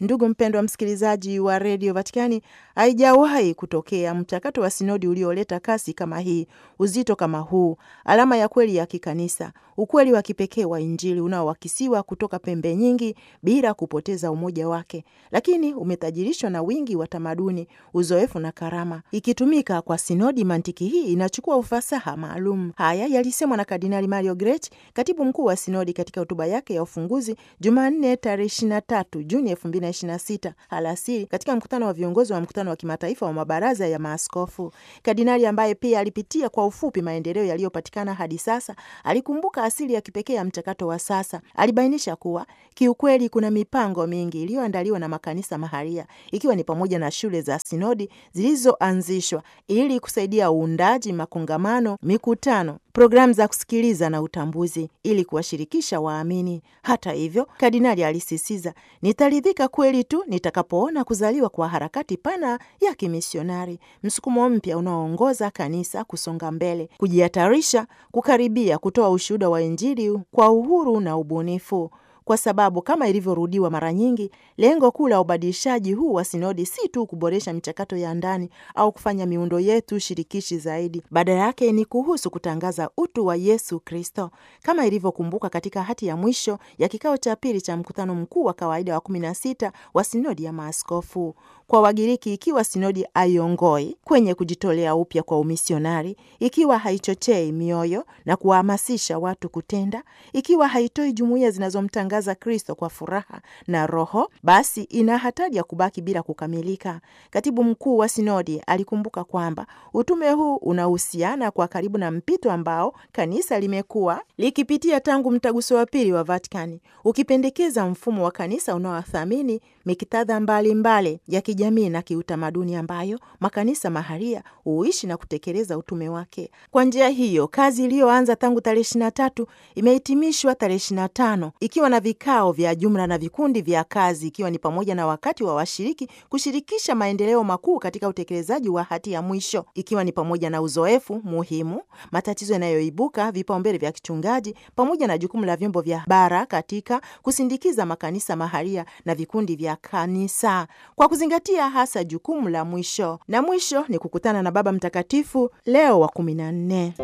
Ndugu mpendwa msikilizaji wa redio Vatikani, haijawahi kutokea mchakato wa sinodi ulioleta kasi kama hii, uzito kama huu, alama ya kweli ya kikanisa, ukweli wa kipekee wa Injili unaowakisiwa kutoka pembe nyingi bila kupoteza umoja wake, lakini umetajirishwa na wingi wa tamaduni, uzoefu na karama. Ikitumika kwa sinodi, mantiki hii inachukua ufasaha maalum. Haya yalisemwa na Kardinali Mario Grech, katibu mkuu wa sinodi, katika hotuba yake ya ufunguzi Jumanne tarehe 23 Juni 2026 alasiri katika mkutano wa viongozi wa mkutano wa kimataifa wa mabaraza ya maaskofu. Kardinali ambaye pia alipitia kwa ufupi maendeleo yaliyopatikana hadi sasa, alikumbuka asili ya kipekee ya mchakato wa sasa. Alibainisha kuwa kiukweli kuna mipango mingi iliyoandaliwa na makanisa mahalia, ikiwa ni pamoja na shule za sinodi zilizoanzishwa ili kusaidia uundaji, makongamano, mikutano programu za kusikiliza na utambuzi ili kuwashirikisha waamini. Hata hivyo, kardinali alisisitiza, nitaridhika kweli tu nitakapoona kuzaliwa kwa harakati pana ya kimisionari, msukumo mpya unaoongoza kanisa kusonga mbele, kujihatarisha, kukaribia kutoa ushuhuda wa Injili kwa uhuru na ubunifu kwa sababu kama ilivyorudiwa mara nyingi, lengo kuu la ubadilishaji huu wa sinodi si tu kuboresha michakato ya ndani au kufanya miundo yetu shirikishi zaidi. Badala yake ni kuhusu kutangaza utu wa Yesu Kristo, kama ilivyokumbuka katika hati ya mwisho ya kikao cha pili cha mkutano mkuu wa kawaida wa kumi na sita wa sinodi ya maaskofu. Kwa Wagiriki, ikiwa sinodi haiongoi kwenye kujitolea upya kwa umisionari, ikiwa haichochei mioyo na kuwahamasisha watu kutenda, ikiwa haitoi jumuiya zinazomtangaza Kristo kwa furaha na Roho, basi ina hatari ya kubaki bila kukamilika. Katibu mkuu wa sinodi alikumbuka kwamba utume huu unahusiana kwa karibu na mpito ambao kanisa limekuwa likipitia tangu mtaguso wa pili wa Vatikani, ukipendekeza mfumo wa kanisa unaothamini miktadha mbalimbali ya kijamii na kiutamaduni ambayo makanisa maharia huishi na kutekeleza utume wake. Kwa njia hiyo, kazi iliyoanza tangu tarehe ishirini na tatu imehitimishwa tarehe ishirini na tano ikiwa na vikao vya jumla na vikundi vya kazi, ikiwa ni pamoja na wakati wa washiriki kushirikisha maendeleo makuu katika utekelezaji wa hati ya mwisho, ikiwa ni pamoja na uzoefu muhimu, matatizo yanayoibuka, vipaumbele vya kichungaji, pamoja na jukumu la vyombo vya bara katika kusindikiza makanisa maharia na vikundi vya kanisa kwa kuzingatia hasa jukumu la mwisho, na mwisho ni kukutana na Baba Mtakatifu Leo wa kumi na nne.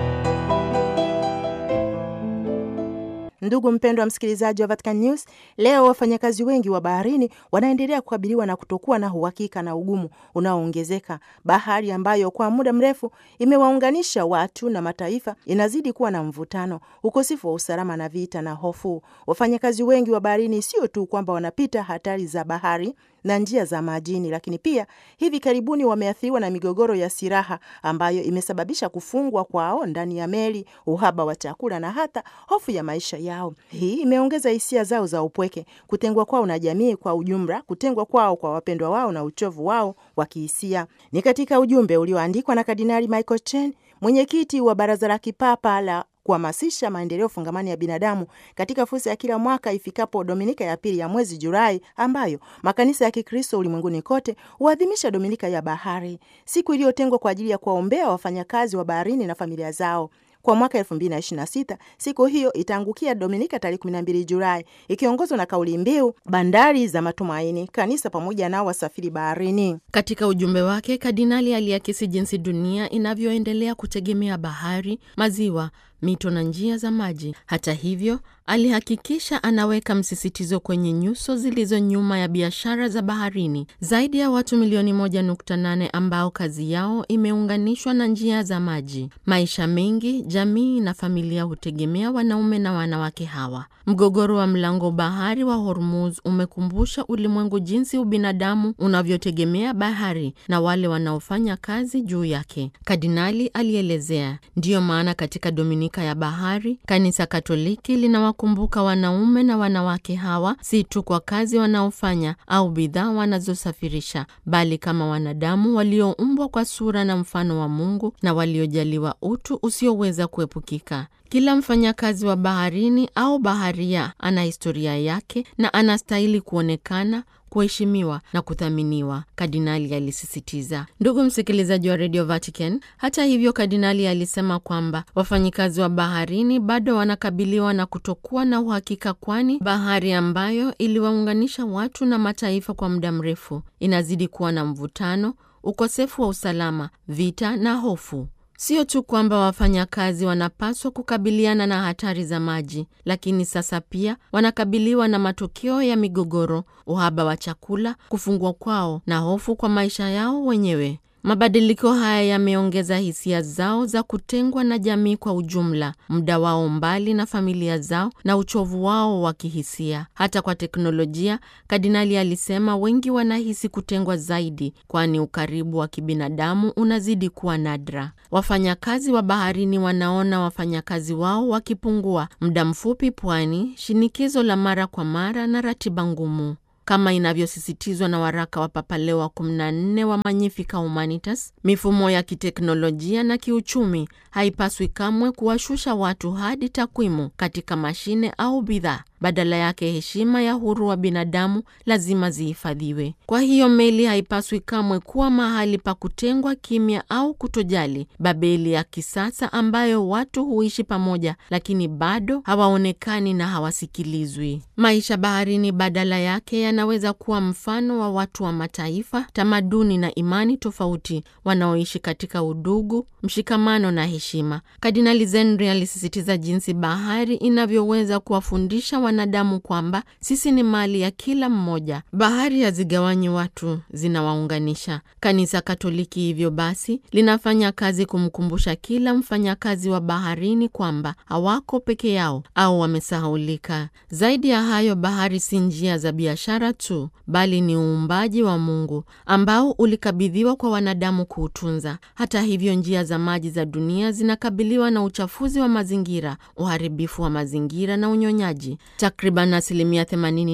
Ndugu mpendwa msikilizaji wa Vatican News, leo wafanyakazi wengi wa baharini wanaendelea kukabiliwa na kutokuwa na uhakika na ugumu unaoongezeka. Bahari ambayo kwa muda mrefu imewaunganisha watu na mataifa inazidi kuwa na mvutano, ukosefu wa usalama na vita na hofu. Wafanyakazi wengi wa baharini sio tu kwamba wanapita hatari za bahari na njia za majini, lakini pia hivi karibuni wameathiriwa na migogoro ya silaha ambayo imesababisha kufungwa kwao ndani ya meli, uhaba wa chakula na hata hofu ya maisha yao. Hii imeongeza hisia zao za upweke, kutengwa kwao na jamii kwa ujumla, kutengwa kwao kwa wapendwa wao na uchovu wao wa kihisia. Ni katika ujumbe ulioandikwa na Kardinali Michael Chen, mwenyekiti wa Baraza la Kipapa la kuhamasisha maendeleo fungamani ya binadamu katika fursa ya kila mwaka ifikapo Dominika ya pili ya mwezi Julai, ambayo makanisa ya Kikristo ulimwenguni kote huadhimisha Dominika ya Bahari, siku iliyotengwa kwa ajili ya kuwaombea wafanyakazi wa baharini na familia zao. Kwa mwaka 2026 siku hiyo itaangukia Dominika tarehe 12 Julai, ikiongozwa na kauli mbiu bandari za matumaini, kanisa pamoja na wasafiri baharini. Katika ujumbe wake, kardinali aliakisi jinsi dunia inavyoendelea kutegemea bahari, maziwa, mito na njia za maji. Hata hivyo, alihakikisha anaweka msisitizo kwenye nyuso zilizo nyuma ya biashara za baharini. Zaidi ya watu milioni 1.8 ambao kazi yao imeunganishwa na njia za maji. Maisha mengi, jamii na familia hutegemea wanaume na wanawake hawa. Mgogoro wa mlango bahari wa Hormuz umekumbusha ulimwengu jinsi ubinadamu unavyotegemea bahari na wale wanaofanya kazi juu yake. Kardinali alielezea, ndiyo maana katika Dominika ya Bahari, Kanisa Katoliki linawakumbuka wanaume na wanawake hawa si tu kwa kazi wanaofanya au bidhaa wanazosafirisha, bali kama wanadamu walioumbwa kwa sura na mfano wa Mungu na waliojaliwa utu usioweza kuepukika. Kila mfanyakazi wa baharini au baharia ana historia yake na anastahili kuonekana kuheshimiwa na kuthaminiwa, kardinali alisisitiza. Ndugu msikilizaji wa Radio Vatican, hata hivyo, kardinali alisema kwamba wafanyikazi wa baharini bado wanakabiliwa na kutokuwa na uhakika, kwani bahari ambayo iliwaunganisha watu na mataifa kwa muda mrefu inazidi kuwa na mvutano, ukosefu wa usalama, vita na hofu. Sio tu kwamba wafanyakazi wanapaswa kukabiliana na hatari za maji, lakini sasa pia wanakabiliwa na matokeo ya migogoro, uhaba wa chakula, kufungwa kwao na hofu kwa maisha yao wenyewe. Mabadiliko haya yameongeza hisia zao za kutengwa na jamii kwa ujumla, muda wao mbali na familia zao na uchovu wao wa kihisia. Hata kwa teknolojia, kardinali alisema wengi wanahisi kutengwa zaidi, kwani ukaribu wa kibinadamu unazidi kuwa nadra. Wafanyakazi wa baharini wanaona wafanyakazi wao wakipungua, muda mfupi pwani, shinikizo la mara kwa mara na ratiba ngumu kama inavyosisitizwa na waraka wa Papa Leo wa 14 wa Magnificat Humanitas, mifumo ya kiteknolojia na kiuchumi haipaswi kamwe kuwashusha watu hadi takwimu katika mashine au bidhaa. Badala yake, heshima ya huru wa binadamu lazima zihifadhiwe. Kwa hiyo meli haipaswi kamwe kuwa mahali pa kutengwa kimya au kutojali, Babeli ya kisasa ambayo watu huishi pamoja lakini bado hawaonekani na hawasikilizwi. Maisha baharini badala yake yanaweza kuwa mfano wa watu wa mataifa, tamaduni na imani tofauti wanaoishi katika udugu, mshikamano na heshima. Kardinali Zenri alisisitiza jinsi bahari inavyoweza kuwafundisha wanadamu kwamba sisi ni mali ya kila mmoja. Bahari hazigawanyi watu, zinawaunganisha. Kanisa Katoliki hivyo basi linafanya kazi kumkumbusha kila mfanyakazi wa baharini kwamba hawako peke yao au wamesahaulika. Zaidi ya hayo, bahari si njia za biashara tu, bali ni uumbaji wa Mungu ambao ulikabidhiwa kwa wanadamu kuutunza. Hata hivyo, njia za maji za dunia zinakabiliwa na uchafuzi wa mazingira, uharibifu wa mazingira na unyonyaji. Takriban asilimia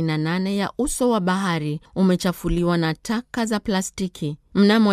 88 ya uso wa bahari umechafuliwa na taka za plastiki. Mnamo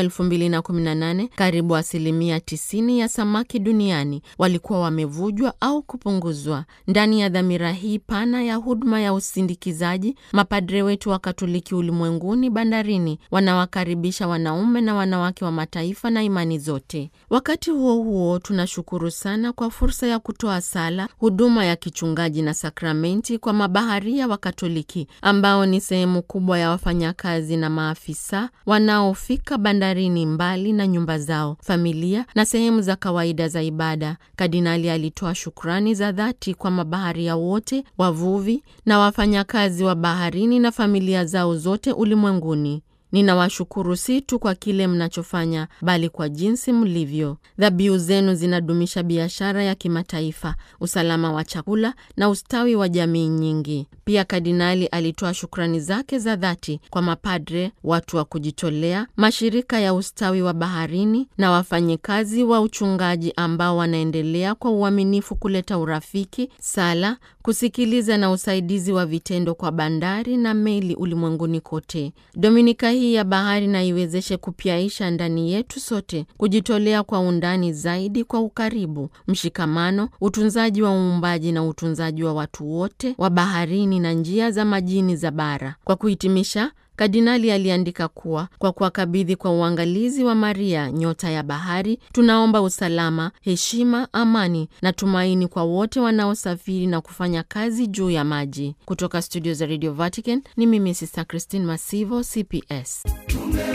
2018 karibu asilimia 90 ya samaki duniani walikuwa wamevujwa au kupunguzwa. Ndani ya dhamira hii pana ya huduma ya usindikizaji, mapadre wetu wa Katoliki ulimwenguni bandarini wanawakaribisha wanaume na wanawake wa mataifa na imani zote. Wakati huo huo, tunashukuru sana kwa fursa ya kutoa sala, huduma ya kichungaji na sakramenti kwa mabaharia wa Katoliki ambao ni sehemu kubwa ya wafanyakazi na maafisa wanaofika bandarini mbali na nyumba zao, familia na sehemu za kawaida za ibada. Kardinali alitoa shukrani za dhati kwa mabaharia wote, wavuvi na wafanyakazi wa baharini na familia zao zote ulimwenguni. Ninawashukuru si tu kwa kile mnachofanya bali kwa jinsi mlivyo. Dhabihu zenu zinadumisha biashara ya kimataifa, usalama wa chakula na ustawi wa jamii nyingi. Pia kardinali alitoa shukrani zake za dhati kwa mapadre, watu wa kujitolea, mashirika ya ustawi wa baharini na wafanyikazi wa uchungaji ambao wanaendelea kwa uaminifu kuleta urafiki, sala, kusikiliza na usaidizi wa vitendo kwa bandari na meli ulimwenguni kote. Dominika hii ya bahari na iwezeshe kupyaisha ndani yetu sote kujitolea kwa undani zaidi kwa ukaribu, mshikamano, utunzaji wa uumbaji na utunzaji wa watu wote wa baharini na njia za majini za bara. Kwa kuhitimisha, Kardinali aliandika kuwa kwa kuwakabidhi kwa uangalizi wa Maria nyota ya bahari, tunaomba usalama, heshima, amani na tumaini kwa wote wanaosafiri na kufanya kazi juu ya maji. Kutoka studio za Radio Vatican ni mimi Sister Christine Masivo, CPS.